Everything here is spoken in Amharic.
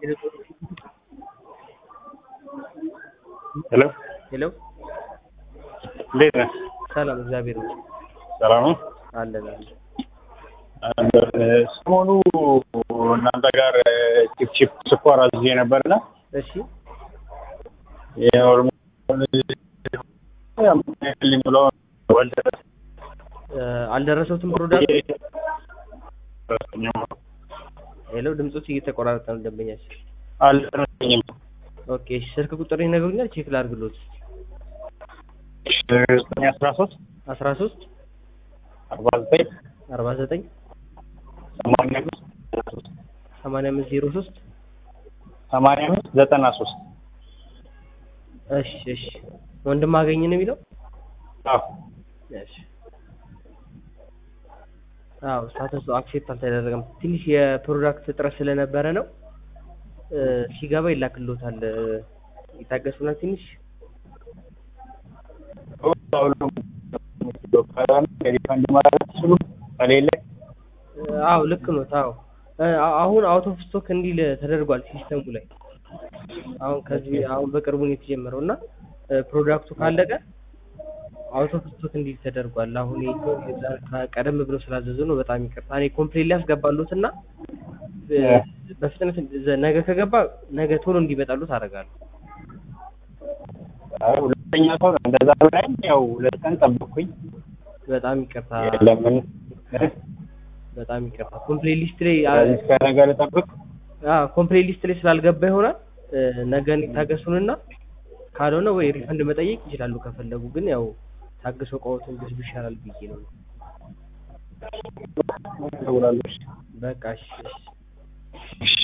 ሄሎ ሄሎ እንዴት ነህ? ሰላም፣ እግዚአብሔር ይመስገን ሰላም ነው። አለን አለን። ሰሞኑ እናንተ ጋር ቺፕ ቺፕ ስኳር አዝዤ ነበርና እሺ ልኝ ብሎ ወልደረስ እ አልደረሰውትም ፕሮዳክት። ሄሎ ድምጾች እየተቆራረጠ ነው ደንበኛችን። አልደረሰኝም። ኦኬ እሺ፣ ስልክ ቁጥር ይነግሩኛል? ቼክ ላድርግሎት። ዘጠኝ አስራ ሶስት አስራ ሶስት አርባ ዘጠኝ አርባ ዘጠኝ ሰማንያ አምስት ሰማንያ አምስት ዜሮ ሶስት ሰማንያ አምስት ዘጠና ሶስት እሺ እሺ። ወንድም አገኝ ነው የሚለው? አዎ እሺ አዎ ስታተሱ አክሴፕት አልተደረገም። ትንሽ የፕሮዳክት እጥረት ስለነበረ ነው። እ ሲገባ ይላክሎታል። እ ይታገሱና ትንሽ ሪፈንድ ማለት ስሉ ከሌለ እ አዎ ልክ ነው። አዎ እ አሁን አውት ኦፍ ስቶክ እንዲል ተደርጓል ሲስተሙ ላይ። አሁን ከዚህ አሁን በቅርቡ ነው የተጀመረው እና እ ፕሮዳክቱ ካለቀ አውት ኦፍ ስቶክ እንዲል ተደርጓል። አሁን ይሄ ቀደም ብሎ ስላዘዙ ነው። በጣም ይቅርታ። እኔ ኮምፕሌን ላይ ያስገባሉት እና እ በፍጥነት ዘ- ነገ ከገባ ነገ ቶሎ እንዲመጣሉት አደርጋለሁ። አይ ሁለተኛ ሰው ነው እንደዛ ብላኝ፣ ያው ሁለት ቀን ጠብኩኝ። በጣም ይቅርታ። ለምን በጣም ይቅርታ። ኮምፕሌን ሊስት ላይ እስከ ነገ ልጠብቅ? ኮምፕሌን ሊስት ላይ ስላልገባ ይሆናል። እ ነገ ይታገሱንና ካልሆነ ወይ ሪፈንድ መጠየቅ ይችላሉ ከፈለጉ። ግን ያው ታግሶ እቃዎትን ቢወስዱ ይሻላል ብዬ ነው። እደውላለሁ። በቃ እሺ እሺ። እሺ